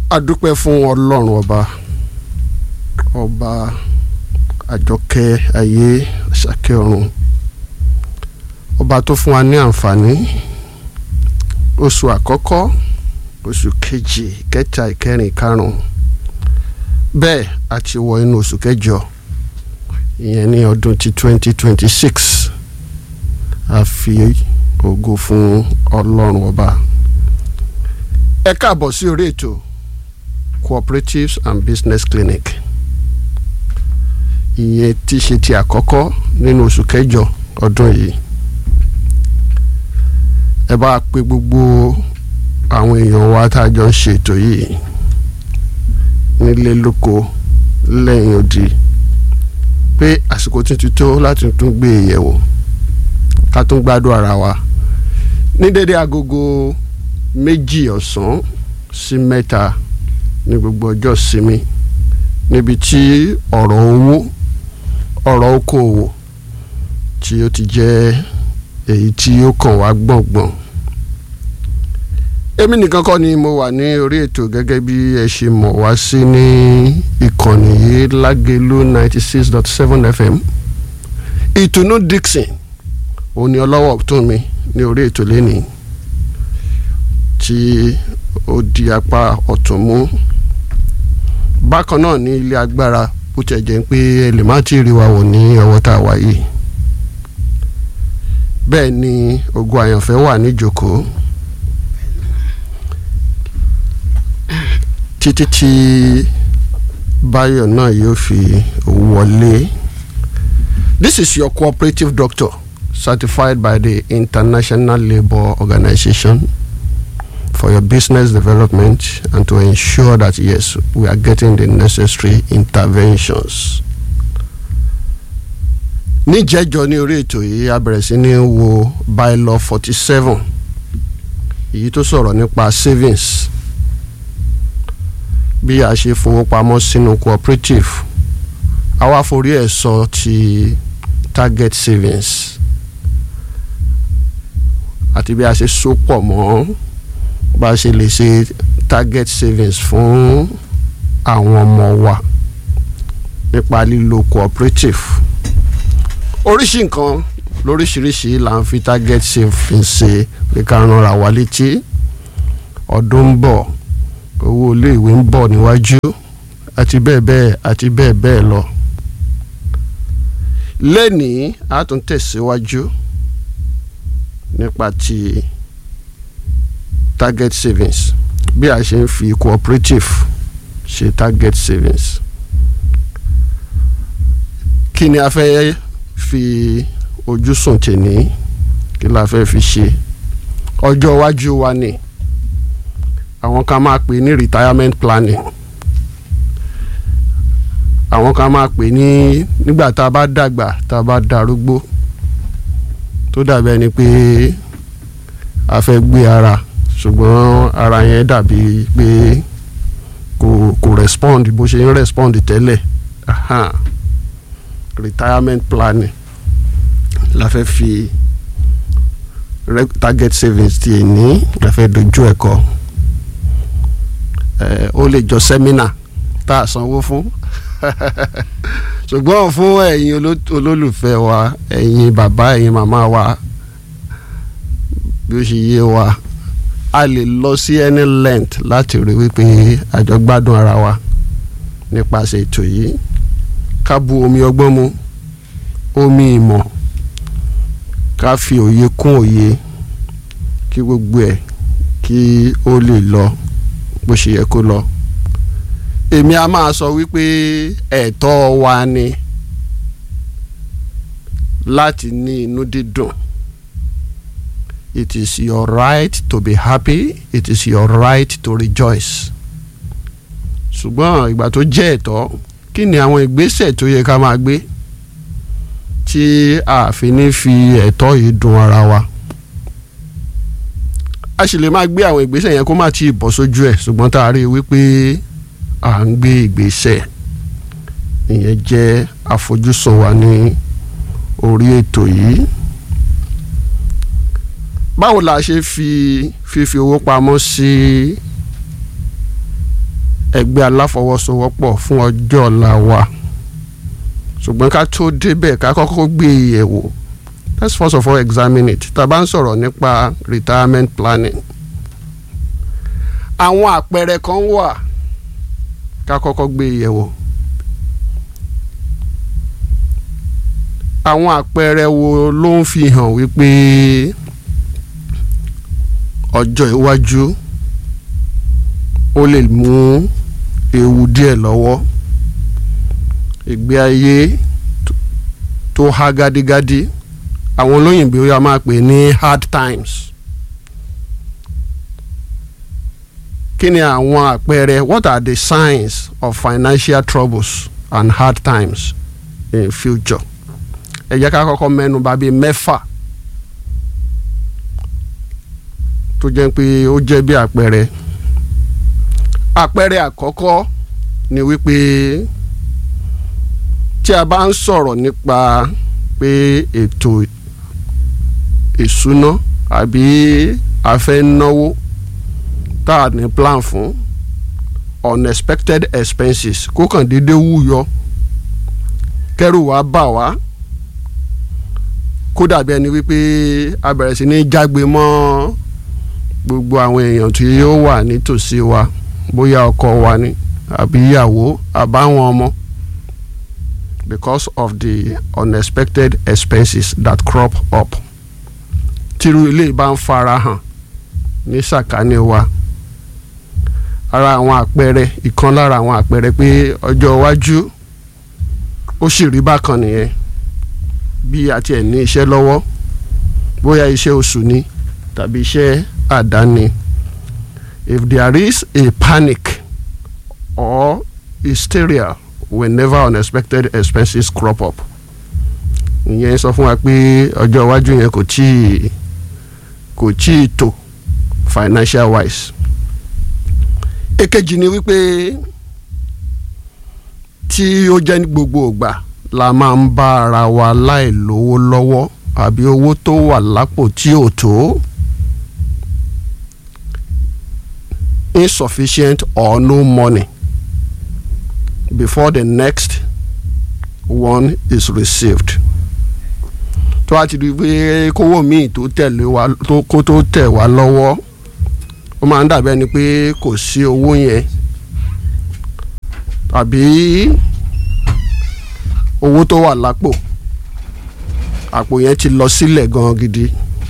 adúpẹ́ fún ọlọ́run ọba ọba àjọkẹ́ ayé àṣàkẹ́ ọ̀run ọba tó fún wa ní àǹfààní oṣù àkọ́kọ́ oṣù kejì kẹta ìkẹrin ìkarùn bẹ́ẹ̀ a ti wọ inú oṣù kẹjọ ìyẹn ní ọdún ti twenty twenty six a fi ògo fún ọlọ́run ọba ẹ káàbọ̀ sí orí ètò cooperatives and business clinic ìyẹn tí ṣe ti àkọ́kọ́ nínú oṣù kẹjọ ọdún yìí ẹ bá pe gbogbo àwọn èèyàn wa tá a jọ ń ṣe ètò yìí nílé lóko lẹ́yìn odi pé àsìkò tuntun tó láti tún gbé e yẹ̀wò ká tún gbádùn ara wa ní dédé agogo méjì ọ̀sán sí mẹ́ta ní gbogbo ọjọ́ sinmi níbi tí ọ̀rọ̀ owó ọ̀rọ̀ okòwò tí ó ti jẹ́ èyí tí ó kàn wá gbọ̀ngbọ̀n èmi nìkan kọ́ ni mo wà ní orí ètò gẹ́gẹ́ bí ẹ ṣe mọ̀ wá sí ní ìkànnì yìí lágẹ̀lú ninety six dot seven fm ìtùnú dixon òun ni ọlọ́wọ́ tó mi ní orí ètò lẹ́nìí tí ó di apá ọ̀tún mú bákan náà ní ilé agbára bó tiẹ̀ jẹ́ pé ẹ lè má ti rí wa wò ní ọwọ́ tá a wà yìí bẹ́ẹ̀ ni ogun àyànfẹ́ wà níjókòó títí tí báyọ̀ náà yóò fi wọlé this is your cooperative doctor certified by the International Labour Organization for your business development and to ensure that yes we are getting the necessary interventions. níjẹ́jọ́ ní orí ètò yìí a bẹ̀rẹ̀ sí ní wo bylaw forty seven èyí tó sọ̀rọ̀ nípa savings bí a ṣe fowópamọ́ sínú cooperative àwa forí ẹ̀ sọ ti target savings àti bí a ṣe so pọ̀ mọ́ bá a ṣe lè ṣe target savings fún àwọn ọmọ wa nípa lílo cooperative oríṣi nǹkan lóríṣiríṣi là ń fi target savings ṣe pé ká ránra wa létí ọdún ń bọ̀ owó iléèwé ń bọ̀ níwájú àti bẹ́ẹ̀ bẹ́ẹ̀ àti bẹ́ẹ̀ bẹ́ẹ̀ lọ lẹ́nìí a tún tẹ̀síwájú nípa ti target savings bí a ṣe ń fi cooperative ṣe target savings kí ni a fẹ́ fi ojú sùn tèní kí la fẹ́ fi ṣe ọjọ́ iwájú wa ni àwọn kan máa pè ní retirement planning àwọn kan máa pè ní nígbà tá a bá dàgbà tá a bá darúgbó tó dàbí ẹni pé a fẹ́ gbé ara ṣùgbọ́n ara yẹn dàbí pé kò kò respond bó ṣe ń respond tẹ́lẹ̀ aha retirement planning la fẹ́ fi target savings ti ní la fẹ́ dojú ẹ̀ kọ ó lè jọ sẹ́mínà tá a sanwó fún ṣùgbọ́n fún ẹ̀yin olólùfẹ́ wa ẹ̀yin bàbá ẹ̀yin màmá wa bí ó ṣe yé wa a lè lọ sí any length láti rí wípé àjọ gbádùn ara wa nípasẹ̀ ètò yìí ká bu omi ọgbọ́n mu omi ìmọ̀ ká fi òye kún òye kí gbogbo ẹ̀ kí ó lè lọ bó ṣe yẹ kó lọ èmi a máa sọ wípé ẹ̀tọ́ wa ni láti ní inú dídùn it is your right to be happy it is your right to rejoice ṣùgbọ́n ìgbà tó jẹ́ ẹ̀tọ́ kí ni àwọn ìgbésẹ̀ tó yẹ ká máa gbé tí a fi ní fi ẹ̀tọ́ yìí dùn ara wa a sì lè máa gbé àwọn ìgbésẹ̀ yẹn kó má tí ì bọ́ sójú ẹ̀ ṣùgbọ́n tá a rí i wípé à ń gbé ìgbésẹ̀ ìyẹn jẹ́ àfojúsùn wa ní orí ètò yìí báwo la ṣe fi fífi owó pamọ́ sí ẹgbẹ́ aláfọwọ́sowọ́pọ̀ fún ọjọ́ ọ̀la wa ṣùgbọ́n ká tó débẹ̀ ká kọ́kọ́ gbé e yẹ̀ wò let's first of all examine it tá a bá ń sọ̀rọ̀ nípa retirement planning àwọn àpẹẹrẹ kan wà ká kọ́kọ́ gbé e yẹ̀ wò àwọn àpẹẹrẹ wo ló ń fi hàn wípé ọjọ́ iwájú ó lè mú ewu díẹ̀ lọ́wọ́ ìgbé ayé tó há gádígádí àwọn olóyìnbó yà máa pè ní hard times kí ni àwọn àpẹẹrẹ what are the signs of financial troubles and hard times in future ẹ jẹ́ ká kọ́kọ́ mẹ́nu bà bíi mẹ́fà tó jẹ́ pé ó jẹ́ bí àpẹẹrẹ àpẹẹrẹ àkọ́kọ́ ni wípé tí a bá ń sọ̀rọ̀ nípa pé ètò ìṣúná àbí a fẹ́ náwó tá a ní plan fún unexpected expenses kó kàn déédéé wúyọ kẹ́rù wá bà wá kó dàbí ẹni wípé a bẹ̀rẹ̀ sí ní jágbe mọ́ gbogbo àwọn èèyàn tí ó wà nítòsí wa bóyá ọkọ wa ni àbí ìyàwó àbáwọn ọmọ because of the unexpected expenses that crop up tírú ilé bá ń fara hàn ní sàkání wa ara àwọn àpẹẹrẹ ìkan lára àwọn àpẹẹrẹ pé ọjọ́ iwájú ó sì rí bákan nìyẹn bí a tiẹ̀ ní iṣẹ́ lọ́wọ́ bóyá iṣẹ́ oṣù ni tàbí iṣẹ́ àdáni if there is a panic or hysteria whenever unexpected expenses crop up ìyẹn sọ fún wa pé ọjọ́ iwájú yẹn kò tíì kò tíì tó financial wise èkejì ni wípé tí ó jẹ́ ní gbogbo ìgbà la máa ń bá ara wa láì lówó lọ́wọ́ àbí owó tó wà lápò tí ò tó insufficient or no money before the next one is received tó a ti di pé kówó míì tó tẹ̀lé wa tó kó tó tẹ̀ wá lọ́wọ́ ó máa ń dàbí ẹni pé kò sí owó yẹn tàbí owó tó wà lápò àpò yẹn ti lọ sílẹ̀ gan gidi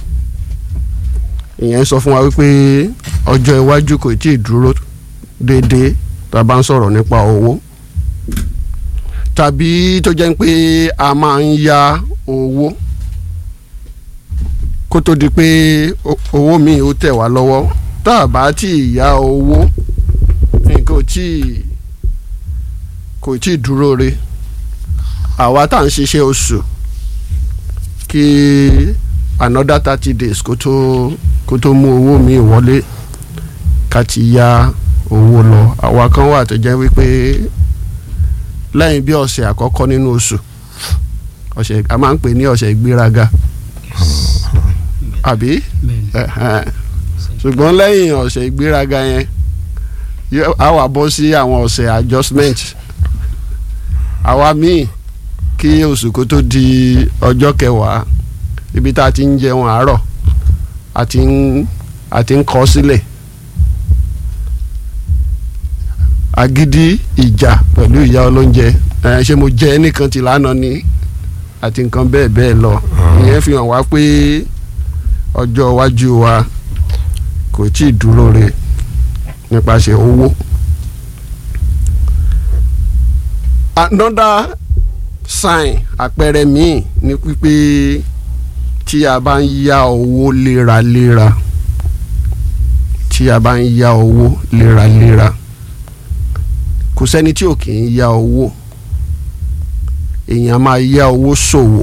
ìyẹn sọ fún wa wípé ọjọ́ iwájú kò tí ì dúró déédéé tá a bá ń sọ̀rọ̀ nípa owó tàbí tó jẹ́ pé a máa ń ya owó kó tó di pé owó míì ó tẹ̀ wá lọ́wọ́ tá a bá tí ì ya owó nǹkan ò tí ì kò tí ì dúró re àwa tá à ń ṣiṣẹ́ oṣù kí another thirty days kó tó kó tó mú owó mi wọlé ká ti ya owó lọ àwa kan wà tó jẹ́ wípé lẹ́yìn bí ọ̀sẹ̀ àkọ́kọ́ nínú oṣù ọ̀sẹ̀ a máa ń pè ní ọ̀sẹ̀ ìgbéraga àbí ṣùgbọ́n lẹ́yìn ọ̀sẹ̀ ìgbéraga yẹn a wà bọ́ sí àwọn ọ̀sẹ̀ adjustment àwa míì kí oṣù kó tó di ọjọ́ kẹwàá ibi tá a ti ń jẹun àárọ̀ àti ń àti ń kọ sílẹ̀ agídí ìjà pẹ̀lú ìyá olóúnjẹ ẹ ṣé mo jẹ ẹnìkan ti lánàá ni àti nǹkan bẹ́ẹ̀ bẹ́ẹ̀ lọ ìyẹn fi hàn wá pé ọjọ́ iwájú wa kò tí ì dúró re nípasẹ̀ owó. another sign àpẹẹrẹ míì ni pípé tí a bá ń yá owó léraléra tí a bá ń yá owó léraléra kò sẹ́ni tí ò kì í yá owó èèyàn máa yá owó ṣòwò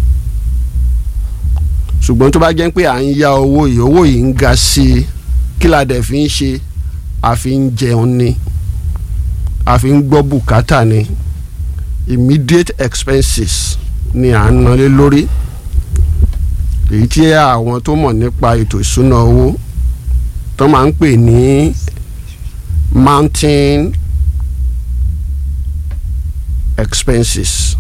ṣùgbọ́n tó bá jẹ́ pé à ń yá owó yìí owó yìí ń ga sí i kí la dẹ̀ fi ń ṣe a fi ń jẹun ni a fi ń gbọ́ bùkátà ni immediate expenses ni à ń nalé lórí èyí tí àwọn tó mọ̀ nípa ètò ìṣúná owó tó máa ń pè ní mountain expenses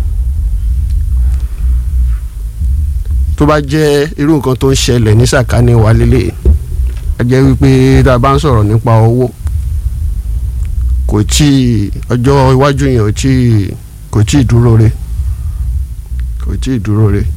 tó bá jẹ́ irú nǹkan tó ń ṣẹlẹ̀ ní sàkání wa lélẹ̀ a jẹ́ wípé tá a bá ń sọ̀rọ̀ nípa owó kò tí ì ọjọ́ iwájú yẹn ò tí ì kò tí ì dúró re kò tí ì dúró re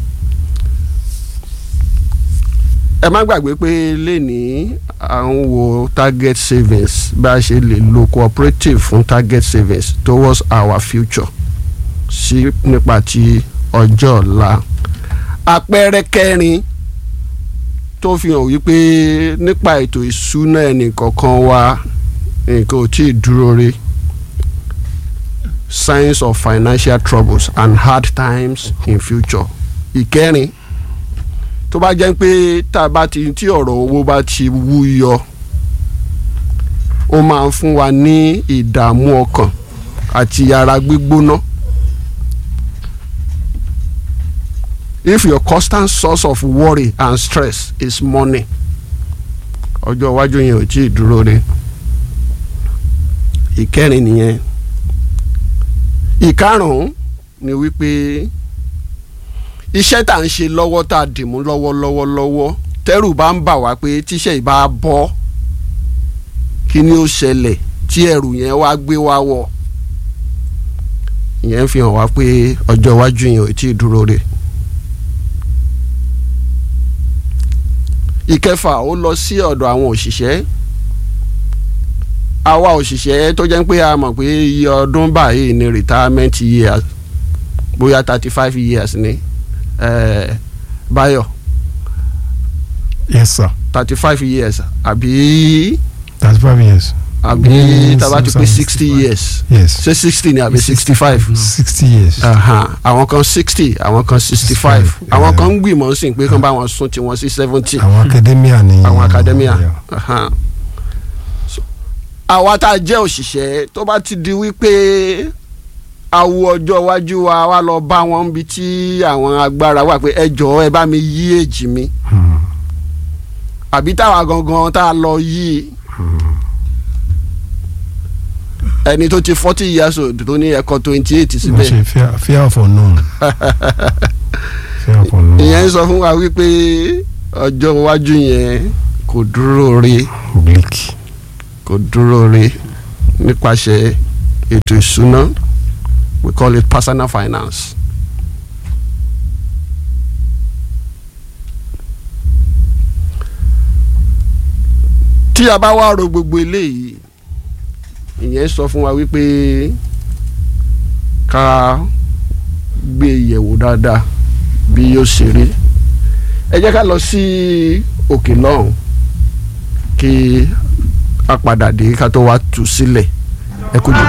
ẹ má gbàgbé pé lẹ́nìí à ń wo target savings bá a ṣe lè lo cooperative fún target savings towards our future sí nípa ti ọjọ́ ọ̀la àpẹẹrẹ kẹrin tó fi hàn wípé nípa ètò ìṣúná ẹnìkọ̀ọ̀kan wa nǹkan ò tí ì dúró rí signs of financial troubles and hard times in future ìkẹrin tó bá jẹ́ pé tá a bá ti tí ọ̀rọ̀ owó bá ti wú yọ ó máa ń fún wa ní ìdààmú ọkàn àti ara gbígbóná. if your constant source of worry and stress is money ọjọ́ iwájú yẹn ò tí ì dúró re ìkẹrin nìyẹn ìkarùn-ún ni wípé iṣẹ́ tá à ń ṣe lọ́wọ́ tá a dìmú lọ́wọ́lọ́wọ́ lọ́wọ́ tẹ́rù bá ń bà wá pé tíṣẹ́ ìbá bọ́ kí ni ó ṣẹlẹ̀ tí ẹrù yẹn wá gbé wá wọ̀ ìyẹn fi hàn wá pé ọjọ́ iwájú yẹn ò tí ì dúró re. ìkẹfà ó lọ sí ọ̀dọ̀ àwọn òṣìṣẹ́ àwa òṣìṣẹ́ tó jẹ́ pé a mọ̀ pé iye ọdún báyìí ni retirement years bóyá thirty five years ni eh, Báyọ̀ yes sir thirty five years àbí thirty five years àbí Ní tàbá ti pé 65. sixty years yes ṣé sixty ni àbí sixty five sixty years àwọn kan sixty àwọn kan sixty five 65, àwọn yeah. kan ń gbìmọ̀ sí pé kán bá wọn sún tiwọn sí seventy àwọn academia ni àwọn academia Yeah. Aha. So, àwa tá a jẹ́ òṣìṣẹ́ tó bá ti di wípé awo ọjọ́ iwájú wa wá lọ bá wọn bí tí àwọn agbára wà pé ẹ jọ̀ọ́ ẹ bá mi yí èjì mi Hmm. àbí táwa gangan tá a lọ yí ẹni tó ti forty years old tó ní ẹ̀kọ́ twenty eight wọ́n síbẹ̀ ṣe fear- fear of unknown fear of unknown ìyẹn ń sọ fún wa wípé ọjọ́ iwájú yẹn kò dúró re bleak kò dúró re nípasẹ̀ ètò ìṣúná we call it personal finance. tí a bá wá ro gbogbo eléyìí ìyẹn sọ fún wa wípé ká gbé yẹ̀wò dáadáa bí yóò ṣe rí ẹ jẹ́ ká lọ sí òkè lọ́hùn kí a padà dé ká tó wá tú sílẹ̀ ẹ kú jù.